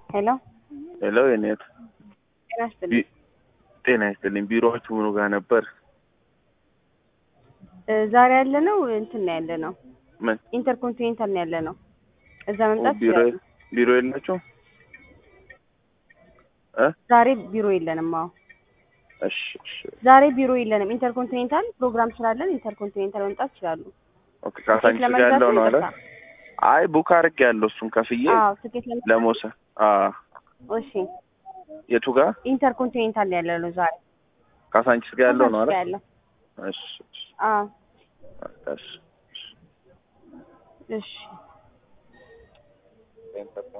ሄሎ ሄሎ የኔት ጤና ይስጥልኝ። ጤና ይስጥልኝ። ቢሮዎቹ ምኑ ጋር ነበር? እ ዛሬ ያለ ነው እንትን ነው ያለ ነው ምን ኢንተርኮንቲኔንታል ነው ያለ ነው። እዛ መምጣት ቢሮ ይችላሉ። ቢሮ የላችሁም? እ ዛሬ ቢሮ የለንም። አዎ እሺ እሺ ዛሬ ቢሮ የለንም። ኢንተርኮንቲኔንታል ፕሮግራም ስላለን ኢንተርኮንቲኔንታል መምጣት ይችላሉ። ኦኬ ካሳንቺስ ጋር ለመግዛት ያለው ነው አለ። ይቅርታ። አይ ቡክ አድርጌ ያለው እሱን ከፍዬ አዎ ትኬት ለመግዛት ለመውሰድ አ እሺ የቱ ጋር ኢንተርኮንቲኔንታል ያለ ነው ዛሬ ካሳንቺስ ጋር ያለው ነው አለ። ያለው እሺ እሺ አዎ እሺ እሺ